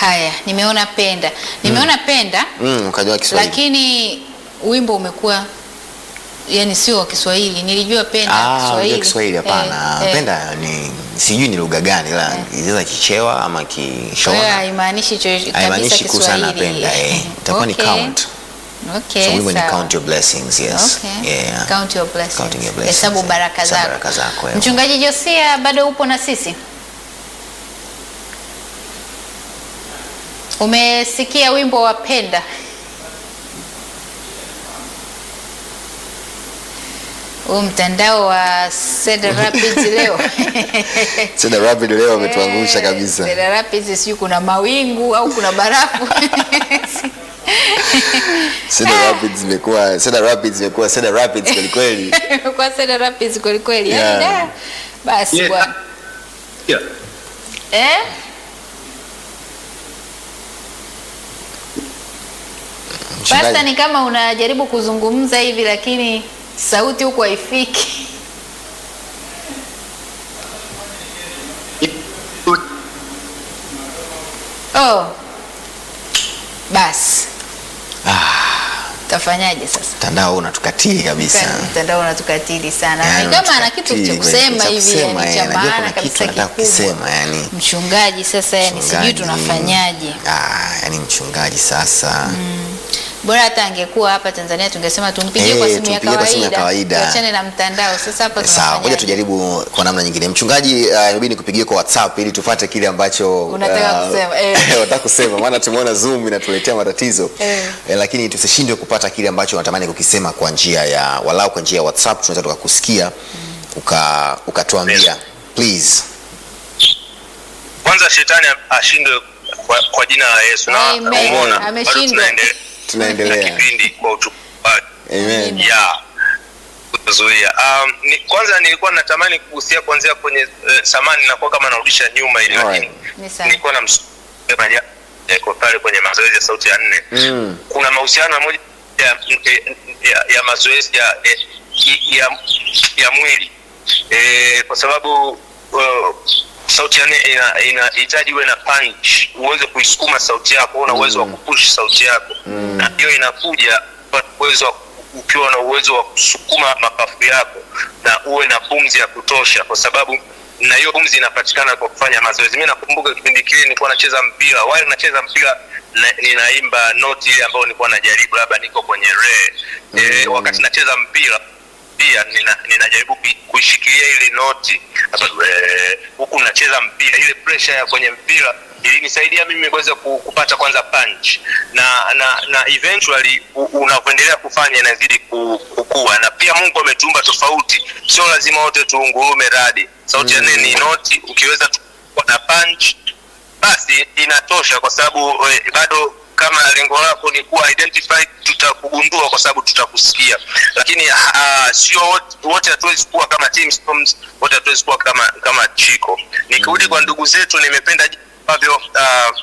Haya, nimeona penda, nimeona penda, Mm, ukajua Kiswahili. lakini wimbo umekuwa yani sio wa Kiswahili. Nilijua penda Ah, Kiswahili. unajua Kiswahili hapana. Eh, eh. Penda ni sijui ni lugha gani ila inaweza kichewa ama Kwa hiyo kishona. haimaanishi cho- kabisa Haimaanishi kuhusiana na Kiswahili. penda eh. Itakuwa ni Okay. count. Okay, So wimbo ni sawa. count your blessings, yes. Okay. Yeah. Count your blessings. Counting your blessings, Hesabu yeah. baraka Hesabu zako. baraka zako, yeah. Mchungaji Josia bado upo na sisi? Umesikia wimbo wa penda? Huu mtandao wa Cedar Rapids leo Cedar Rapids leo ametuangusha Eh, kabisa. Cedar Rapids sijui kuna mawingu au kuna barafu Cedar Rapids imekuwa Cedar Rapids imekuwa Cedar Rapids kweli kweli. kwa Cedar Rapids kweli kweli. Yaani Yeah. da, Basi Yeah. bwana. Yeah. Eh? Pasta Mchungaji. ni kama unajaribu kuzungumza hivi lakini sauti huku haifiki. Oh. Basi. Tafanyaje sasa? Mtandao huu unatukatili kabisa. Mtandao unatukatili sana. Yani Ni kama ana kitu unatukatili cha kweli, kusema cha hivi kusema, yani eh, cha najua maana kuna kitu kabisa anataka kikubwa. kukisema yani. Mchungaji sasa yani sijui Mchungaji. tunafanyaje. Ah, yani mchungaji sasa. Bora hata angekuwa hapa Tanzania tungesema tumpigie Eh, kwa simu ya tumpigie kwa simu ya kawaida. kawaida. Tuachane na mtandao. Sasa hapa Sawa, ngoja tunafanyaje? tujaribu kwa namna nyingine. Mchungaji, uh, inabidi nikupigie kwa WhatsApp ili tupate kile ambacho Unataka uh, kusema, eh. unataka kusema maana tumeona Zoom inatuletea matatizo. Eh. Eh, lakini tusishindwe kupata kile ambacho unatamani kukisema kwa njia ya walau kwa njia ya WhatsApp tunaweza tukakusikia uka ukatuambia. Yes. Please. Kwanza shetani ashindwe kwa, kwa jina la Yesu na Amen. umeona, bado Ameshindwa. tunaendelea na Tunaendelea. kipindi kwa utukufu Amen. ya kuzuia. Um, ni, kwanza nilikuwa natamani kugusia kuanzia kwenye uh, samani nakuwa kama narudisha nyuma ili Alright. lakini Ni sawa. nilikuwa na msema ja- eh, kwa pale kwenye mazoezi ya sauti ya nne Mm. kuna mahusiano moja ya, ya, ya mazoezi ya, ya, ya, ya mwili e, kwa sababu uh, sauti ya nne ina- inahitaji uwe na punch uweze kuisukuma sauti yako una uwezo wa kupush sauti yako na hiyo inakuja kwa uwezo wa ukiwa na uwezo wa kusukuma mapafu yako na uwe na pumzi ya kutosha kwa sababu na hiyo pumzi inapatikana kwa kufanya mazoezi mi nakumbuka kipindi kile nilikuwa nacheza mpira wale nacheza mpira na, ninaimba noti ile ambayo nilikuwa najaribu labda niko kwenye re e, wakati nacheza mpira pia nina, ninajaribu kui- kuishikilia ile noti Hapa, eh, huku nacheza mpira ile pressure ya kwenye mpira ilinisaidia mimi kuweza ku- kupata kwanza punch na na na eventually u- unavyoendelea kufanya inazidi ku- kukua na pia mungu ametuumba tofauti sio lazima wote tuungurume radi sauti ya nne ni noti ukiweza tu- kuwa na punch basi inatosha kwa sababu eh, bado kama lengo lako ni kuwa identified tutakugundua kwa sababu tutakusikia lakini uh, sio wote- wote hatuwezi kuwa kama Tim Storms, wote hatuwezi kuwa kama kama chiko nikirudi kwa ndugu zetu nimependa jinsi ambavyo uh,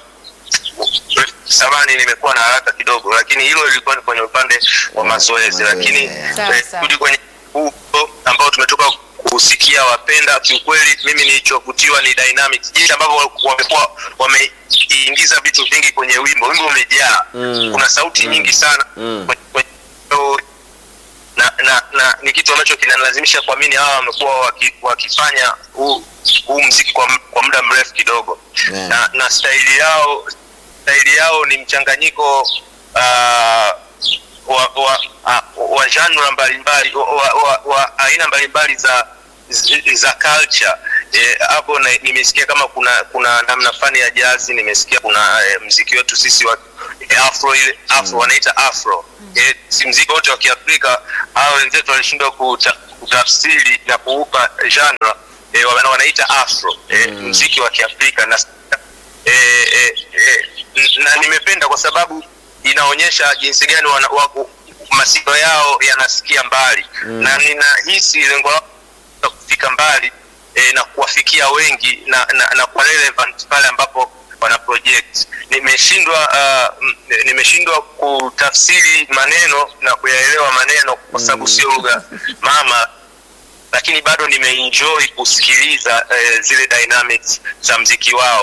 samani nimekuwa na haraka kidogo lakini hilo lilikuwa ni kwenye upande wa mazoezi lakini Sawa, eh, sawa. kurudi kwenye huu ambao tumetoka kusikia wapenda kiukweli mimi nilichokutiwa ni dynamics jinsi ambavyo wamekuwa wameingiza vitu vingi kwenye wimbo wimbo umejaa Mm. kuna sauti nyingi sana Mm. kwenye- kwenye- na, na, na ni kitu ambacho kinanilazimisha kuamini hawa wamekuwa waki, wakifanya huu huu mziki kwa, m- kwa muda mrefu kidogo Yeah. na, na staili yao staili yao ni mchanganyiko uh, wa, wa, uh, wa genre mbalimbali wa, wa, wa, wa aina mbalimbali za z- za culture Eh, hapo na- nimesikia kama kuna kuna namna fani ya jazi nimesikia kuna eh, mziki wetu sisi wa eh, afro ile afro wanaita afro eh, si mziki wote wa kiafrika hao wenzetu walishindwa kuta, kutafsiri na kuupa genre eh, wana- wanaita afro eh, mziki wa kiafrika na eh, eh, eh, n- na nimependa kwa sababu inaonyesha jinsi gani wana- wako- masikio yao yanasikia mbali mm. na ninahisi lengo lao la kufika mbali eh, na kuwafikia wengi na, na, na kwa relevant pale ambapo wana project nimeshindwa uh, m- nimeshindwa kutafsiri maneno na kuyaelewa maneno kwa sababu sio lugha mama lakini bado nimeenjoy kusikiliza eh, zile dynamics za mziki wao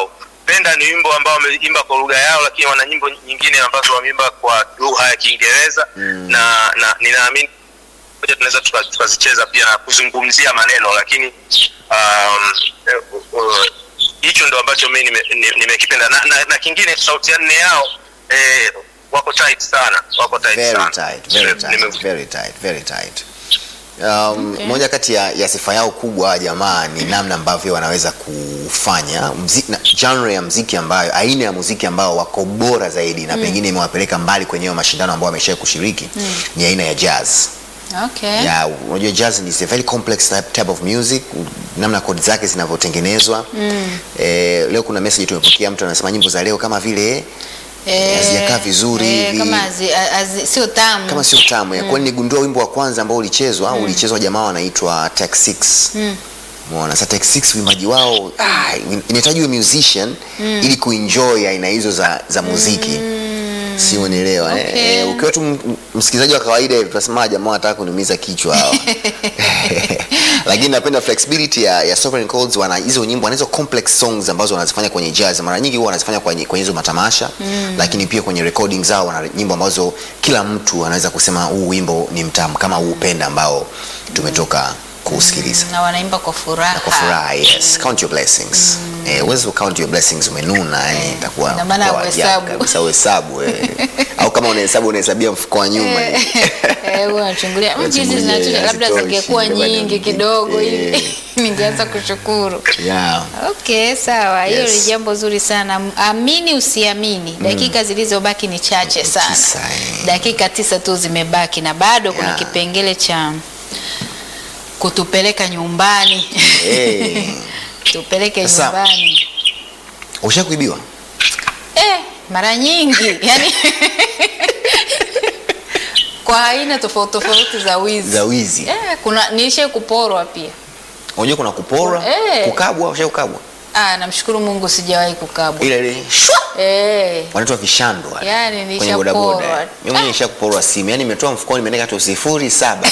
ninaopenda ni wimbo ambao wameimba kwa lugha yao, lakini wana nyimbo nyingine ambazo wameimba kwa lugha ya Kiingereza Mm. na, na ninaamini moja tunaweza tuka- tukazicheza pia na kuzungumzia maneno, lakini um, eh, uh, hicho ndo ambacho mi nimekipenda nime nimekipenda. na, na, na kingine sauti ya nne yao eh, wako tight sana, wako tight very sana. tight, very Nime- nime- tight, very tight, very tight. Um, Okay. moja kati ya, ya sifa yao kubwa hawa jamaa ni namna ambavyo wanaweza kufanya mziki, na, genre ya mziki ambayo aina ya muziki ambao wako bora zaidi na pengine imewapeleka mbali kwenye hayo mashindano ambao wamesha kushiriki ni aina ya jazz. Okay. Yeah, unajua jazz is a very complex type, type of music, namna kodi zake zinavyotengenezwa. Eh, leo kuna message tumepokea, mtu anasema nyimbo za leo kama vile Eh, hazijakaa vizuri eh, hivi. kama hazi- hazi- sio tamu kama sio tamu ya kwani nigundua wimbo wa kwanza ambao ulichezwa ulichezwa jamaa wanaitwa Tech 6 Mm. Umeona sasa Tech 6 uimbaji wao ah, inahitaji uwe musician ili kuenjoy aina hizo za, za muziki si unielewa eh? Okay. Eh, ukiwa tu m- msikilizaji wa kawaida hivi tunasema jamaa wanataka kuniumiza kichwa hawa lakini napenda flexibility ya, ya Sovereign Chords wana hizo nyimbo wana hizo complex songs ambazo wanazifanya kwenye jazz mara nyingi huwa wanazifanya kwenye kwenye hizo matamasha lakini pia kwenye recording zao wana nyimbo ambazo kila mtu anaweza kusema huu wimbo ni mtamu kama huu upenda ambao tumetoka kuusikiliza na wanaimba kwa furaha. kwa furaha yes count your blessings eh uweze ku count your blessings umenuna yani itakuwa Ina maana itakuwa ajabu uhesabu. kabisa uhesabu eh au kama unahesabu unahesabia mfuko wa nyuma eh. Eh, huwa nachungulia "Mm, hizi Unachungulia, zinatosha, labda hazitoshi, zingekuwa ndio bado nyingi nyingi." kidogo Eh. hivi ningeanza kushukuru. yeah Okay, sawa. Hiyo Yes. ni jambo zuri sana. Amini usiamini, dakika zilizobaki ni chache sana. Tisa, eh. Dakika tisa tu zimebaki na bado kuna Yeah. kipengele cha kutupeleka nyumbani. eh Tupeleke Sasa- nyumbani. ushakuibiwa Eh, mara nyingi yani kwa aina tofauti tofauti za wizi. za wizi Eh, kuna nilishe kuporwa pia. unajua kuna kuporwa Eh. kukabwa ushakukabwa Ah, namshukuru Mungu sijawahi kukabwa. ile ile shwa Eh. wanaitwa vishandwa Yaani kwenye nilishaporwa. bodaboda mimi mwenyewe nishakuporwa simu yani nimetoa mfukoni nimeandika tu sifuri saba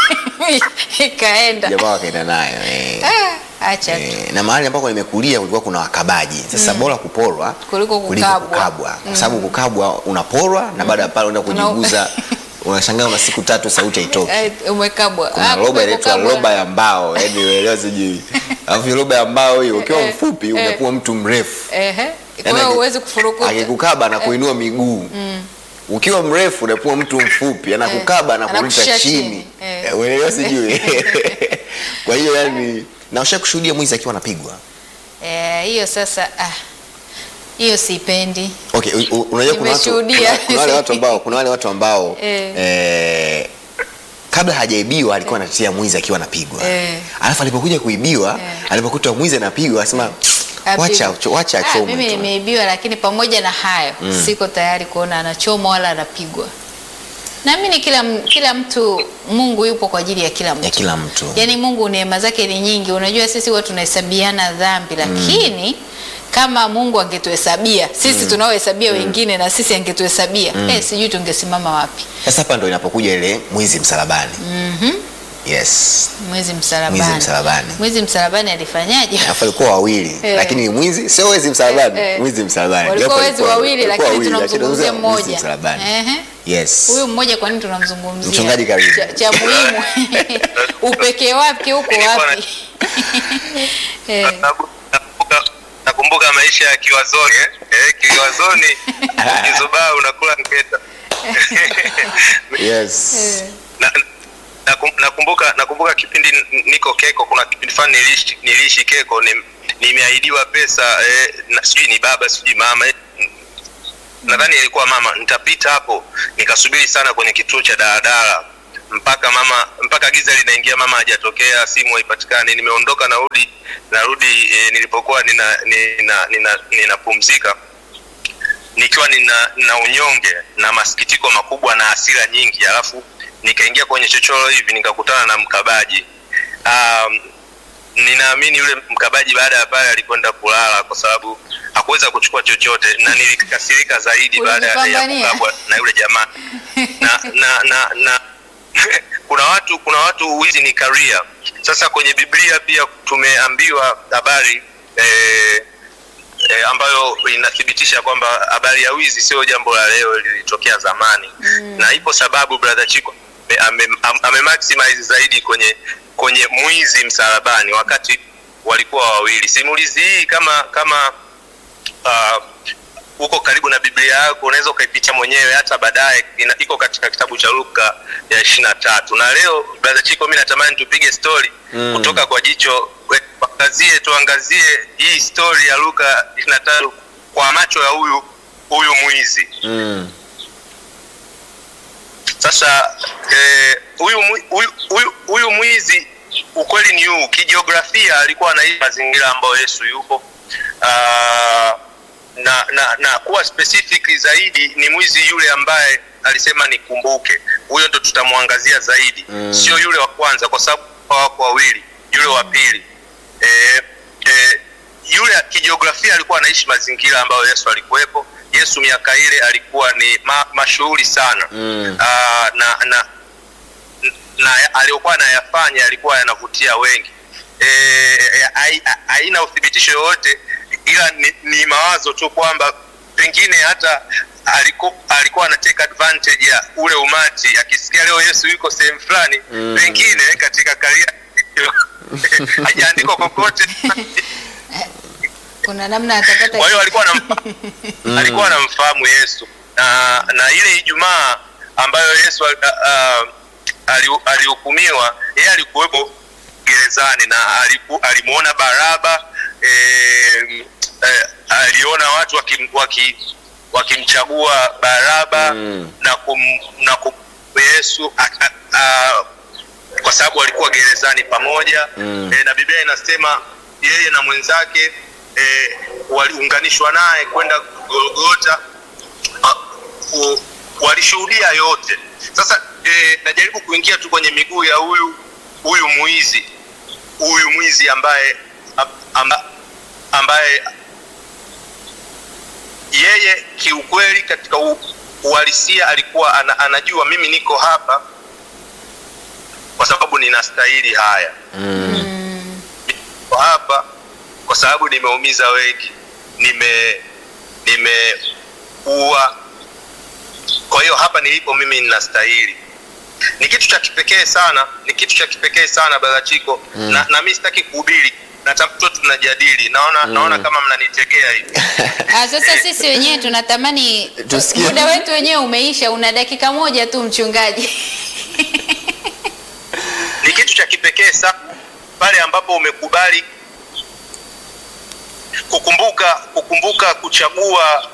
Ikaenda. jamaa wakaenda nayo eh. Ah, acha tu. Eh, na mahali ambako nimekulia kulikuwa kuna wakabaji sasa bora kuporwa Kuliko kukabwa. kukabwa kwa sababu kukabwa unaporwa na baada ya pale unaenda Una- kujiguza unashangaa una siku tatu sauti haitoki Eh, umekabwa. kuna Ah, roba kumbe inaitwa kukabwa. roba ya mbao yani uelewa sijui alafu hiyo roba ya mbao hiyo ukiwa Eh, mfupi eh. unakuwa mtu mrefu Ehe. Kwa Yaani hiyo aki- huwezi kufurukuta. akikukaba na kuinua miguu ukiwa mrefu unakuwa mtu mfupi anakukaba na kurusha Anakushusha chini chini. Eh. Eh, uelewa sijui kwa hiyo yani na usha kushuhudia mwizi akiwa anapigwa Eh, hiyo sasa ah. Hiyo sipendi. Okay, u- u- unajua kuna watu, Nimeshuhudia. kuna, kuna wale watu ambao kuna wale watu ambao Eh. eh, kabla hajaibiwa alikuwa anatetea mwizi akiwa anapigwa Eh. alafu alipokuja kuibiwa Eh. alipokuta mwizi anapigwa asema wacha Apigwe. wacha Ah, achomwe mimi tu." nimeibiwa lakini pamoja na hayo siko tayari kuona anachomwa wala anapigwa. Naamini kila m- kila mtu Mungu yupo kwa ajili ya kila mtu. ya kila mtu Yaani Mungu neema zake ni nyingi. Unajua sisi huwa tunahesabiana dhambi lakini kama Mungu angetuhesabia sisi tunaohesabia wengine na sisi angetuhesabia eh, sijui tungesimama wapi. sasa hapa ndo inapokuja ile mwizi msalabani yes Mwezi msalabani. Mwizi msalabani. Mwizi msalabani alifanyaje? alafu alikuwa wawili Eh. lakini ni mwizi sio wezi msalabani Eh, eh. mwizi msalabani Walikuwa Japo wezi alikuwa- wawili walikuwa lakini wawili, lakini tunamzungumzia tunazungumzia mwizi mmoja. msalabani Ehe. yes Huyu mmoja kwa nini tunamzungumzia? Mchungaji karibu. Cha, cha muhimu. Upekee wake huko wapi? Eh, nakumbuka nakumbuka maisha ya kiwazoni eh? Eh, kiwazoni ukizubaa unakula ngeta yes na, nakum- nakumbuka nakumbuka kipindi n- niko keko kuna kipindi fulani niliishi, niliishi keko ni- nimeahidiwa pesa eh, na sijui ni baba sijui mama eh, nadhani ilikuwa mama nitapita hapo nikasubiri sana kwenye kituo cha daladala mpaka mama mpaka giza linaingia mama hajatokea simu haipatikani nimeondoka narudi narudi e, nilipokuwa nina nina nina ninapumzika nikiwa nina, nina unyonge na masikitiko makubwa na hasira nyingi alafu nikaingia kwenye chochoro hivi nikakutana na mkabaji um, ninaamini yule mkabaji baada ya pale alikwenda kulala kwa sababu hakuweza kuchukua chochote na nilikasirika zaidi baada ya Ulijipambania. kukabwa na yule jamaa na na na, na kuna watu kuna watu wizi ni career sasa kwenye biblia pia tumeambiwa habari eh, eh, ambayo inathibitisha kwamba habari ya wizi sio jambo la leo, lilitokea zamani mm. na ipo sababu brother Chiko ame, ame, ame maximize zaidi kwenye kwenye mwizi msalabani wakati walikuwa wawili. Simulizi hii kama kama uh, uko karibu na Biblia yako unaweza ukaipicha mwenyewe hata baadaye, ina- iko katika kitabu cha Luka ya ishirini na tatu. Na leo brother Chiko, mimi natamani tupige story Mm. kutoka kwa jicho tuangazie tuangazie hii story ya Luka ishirini na tatu kwa macho ya huyu huyu mwizi. Mm. Sasa eh, huyu mwi- huyu- huyu huyu mwizi ukweli ni huu, kijiografia alikuwa anaishi mazingira ambayo Yesu yupo. Ah, na, na na kuwa specific zaidi ni mwizi yule ambaye alisema nikumbuke. Huyo ndo tutamwangazia zaidi Mm. sio yule wa kwanza, kwa sababu wako wawili. Yule wa pili eh, eh, yule kijiografia alikuwa anaishi mazingira ambayo Yesu alikuwepo. Yesu miaka ile alikuwa ni ma, mashuhuri sana Mm. Ah, na na na aliyokuwa anayafanya yalikuwa yanavutia wengi Eh, hai- haina uthibitisho yoyote ila ni, ni mawazo tu kwamba pengine hata aliku, alikuwa ana take advantage ya ule umati akisikia leo Yesu yuko sehemu fulani Mm. pengine katika karia hajaandikwa kokote kuna namna atapata kwa hiyo alikuwa anamfahamu alikuwa anamfahamu Yesu na, na ile Ijumaa ambayo Yesu uh, uh, ali- alihukumiwa yeye alikuwepo gerezani na aliku, alimuona Baraba eh, eh, aliona watu wakim, waki, wakimchagua Baraba Mm. na kum, na kum, Yesu a, a, a, kwa sababu walikuwa gerezani pamoja Mm. e, na Biblia inasema yeye na mwenzake e, waliunganishwa naye kwenda Golgota a, u- walishuhudia yote. Sasa e, najaribu kuingia tu kwenye miguu ya huyu huyu mwizi huyu mwizi ambaye amba, ambaye yeye kiukweli katika u- uhalisia alikuwa ana, anajua mimi niko hapa kwa sababu ninastahili haya Mm. niko hapa kwa sababu nimeumiza wengi nime nimeua kwa hiyo hapa nilipo mimi ninastahili ni kitu cha kipekee sana ni kitu cha kipekee sana barachiko mm. na, na mi sitaki kuhubiri natafuta tunajadili naona Mm. naona kama mnanitegea hivi Ah, sasa sisi wenyewe tunatamani Tusikie. muda wetu wenyewe umeisha, una dakika moja tu mchungaji. ni kitu cha kipekee sana pale ambapo umekubali kukumbuka kukumbuka kuchagua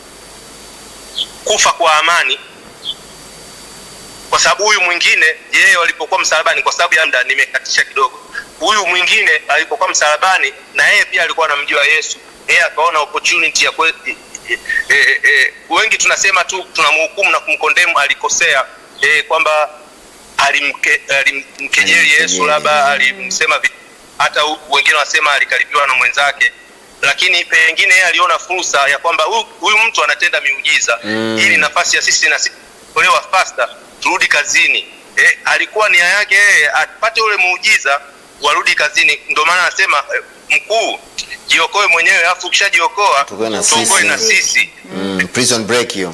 kufa kwa amani kwa sababu huyu mwingine yeye walipokuwa msalabani kwa sababu ya muda nimekatisha kidogo huyu mwingine alipokuwa msalabani na yeye pia alikuwa anamjua yesu yeye akaona opportunity ya kwe, e, e, e, e, wengi tunasema tu tunamhukumu na kumkondemu alikosea e, kwamba alimke, alimkejeli Alimkejeli. yesu labda alimsema vi- hata hu- wengine wanasema alikaribiwa na mwenzake lakini pengine yeye aliona fursa ya kwamba huyu- huyu mtu anatenda miujiza Mm. ili nafasi ya sisi na sisi kuolewa fasta turudi kazini eh, alikuwa nia yake yeye apate ule muujiza warudi kazini ndio maana anasema eh, mkuu jiokoe mwenyewe alafu ukishajiokoa Tuokoe na tuokoe sisi. na sisi Mm. Prison break hiyo.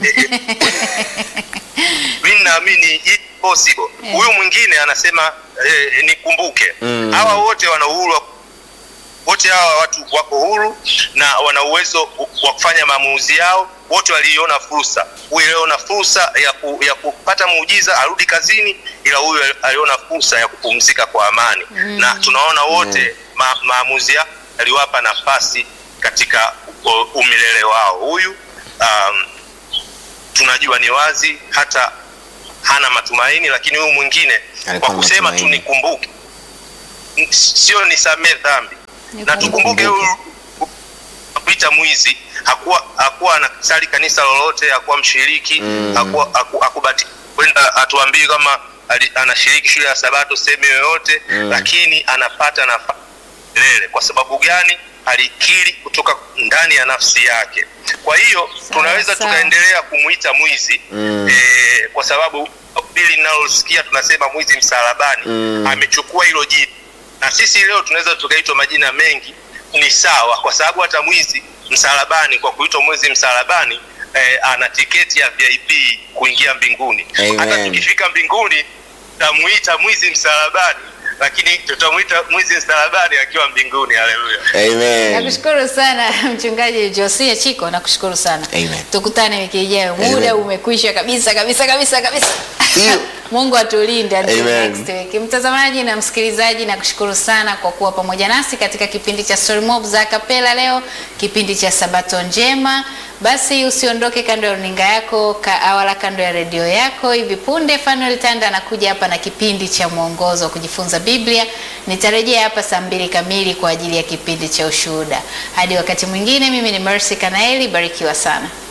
mi naamini it's possible Yeah. huyu mwingine anasema eh, nikumbuke Mm. hawa wote wana uhuru wa- wote hawa watu wako huru na wana uwezo wa kufanya maamuzi yao wote waliona fursa huyu aliona fursa ya, ku, ya kupata muujiza arudi kazini ila huyu aliona fursa ya kupumzika kwa amani mm. na tunaona wote ma, maamuzi yao yaliwapa nafasi katika u- umilele wao huyu um, tunajua ni wazi hata hana matumaini lakini huyu mwingine Alikuwa kwa na kusema tu matumaini. nikumbuke N- sio nisamee dhambi na tukumbuke Nikumbuke. huyu Peter mwizi hakuwa hakuwa anasali kanisa lolote hakuwa mshiriki Mm. hakuwa haku- hakubati kwenda atuambii kama ali- anashiriki shule ya sabato sehemu yoyote Mm. lakini anapata nafasi milele kwa sababu gani alikiri kutoka ndani ya nafsi yake kwa hiyo tunaweza sawa. tukaendelea kumwita mwizi Mm. eh, kwa sababu pili linalosikia tunasema mwizi msalabani Mm. amechukua hilo jina na sisi leo tunaweza tukaitwa majina mengi ni sawa kwa sababu hata mwizi msalabani kwa kuitwa mwezi msalabani eh, ana tiketi ya vip kuingia mbinguni Amen. hata tukifika mbinguni tutamuita mwizi msalabani lakini tutamuita mwizi msalabani akiwa mbinguni haleluya Amen. Nakushukuru sana mchungaji Josia Chiko, nakushukuru sana. Amen. Tukutane wiki ijayo. Muda Amen. umekwisha kabisa kabisa kabisa kabisa. Ndio. Mungu atulinde until Amen. next week. Mtazamaji na msikilizaji, nakushukuru sana kwa kuwa pamoja nasi katika kipindi cha Story Mob za Kapela leo, kipindi cha Sabato njema. Basi usiondoke kando ya runinga yako ka, wala kando ya redio yako. Hivi punde Fanuel Tanda anakuja hapa na kipindi cha mwongozo wa kujifunza Biblia. Nitarejea hapa saa mbili kamili kwa ajili ya kipindi cha ushuhuda. Hadi wakati mwingine, mimi ni Mercy Kanaeli, barikiwa sana.